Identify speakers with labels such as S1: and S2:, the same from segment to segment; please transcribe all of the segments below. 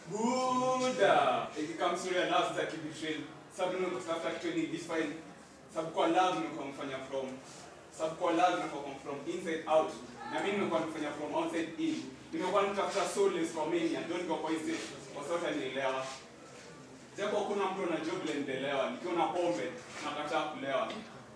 S1: Buddha. Ikikam sura ya love za kibetrayal. Sababu ndio kutafuta kitu ni this fine. Sababu kwa love ndio kumfanya from. Sababu kwa love ndio come from inside out. Na mimi nimekuwa nifanya from outside in. Nimekuwa nitafuta solace for many and don't go kwa hizi. Kwa sababu nielewa. Japo kuna mtu ana job la nielewa. Nikiwa na pombe nakataa kulewa.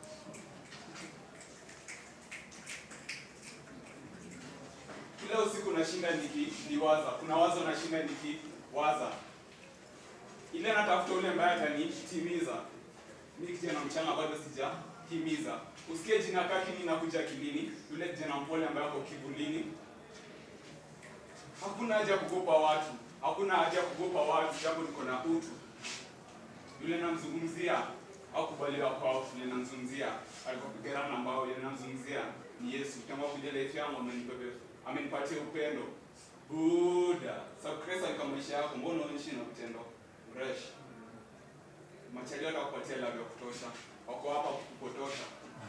S1: kila usiku nashinda nikiwaza, kuna wazo nashinda nikiwaza, ile natafuta ule ambaye atanitimiza. Mimi kijana mchanga bado sijahimiza. Usikie jina kaki linakuja akilini, yule kijana mpole ambaye ako kivulini. Hakuna haja kugopa watu, hakuna haja kugopa watu, japo niko na utu. Yule namzungumzia au kubaliwa kwao, yule namzungumzia alipopigana na mbao, yule namzungumzia ni Yesu. Kama vile life yangu amenipepe amenipatia upendo. Buda. Sababu Kristo alika maisha yako, mbona unaishi na vitendo fresh? Machalio atakupatia love ya kutosha. Wako hapa kukupotosha.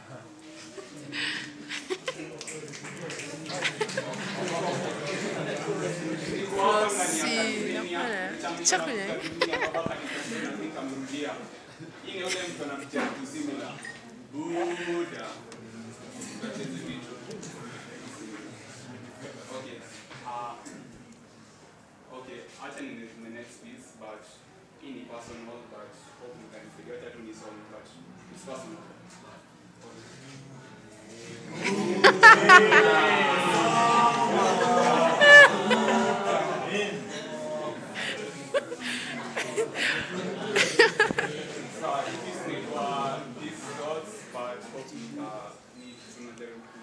S1: Niko hapa mnaniangalia,
S2: Chakula.
S1: nikamrudia. Hii ni yule mtu anapitia vitu similar. Buda. Tuache hizi vitu. Okay. Uh, okay, acha ni the next piece, but hii ni personal, but hope you can figure out ni song, but it's personal. So, hii piece ni kwa these dots, but hope uh, ni tunajaribu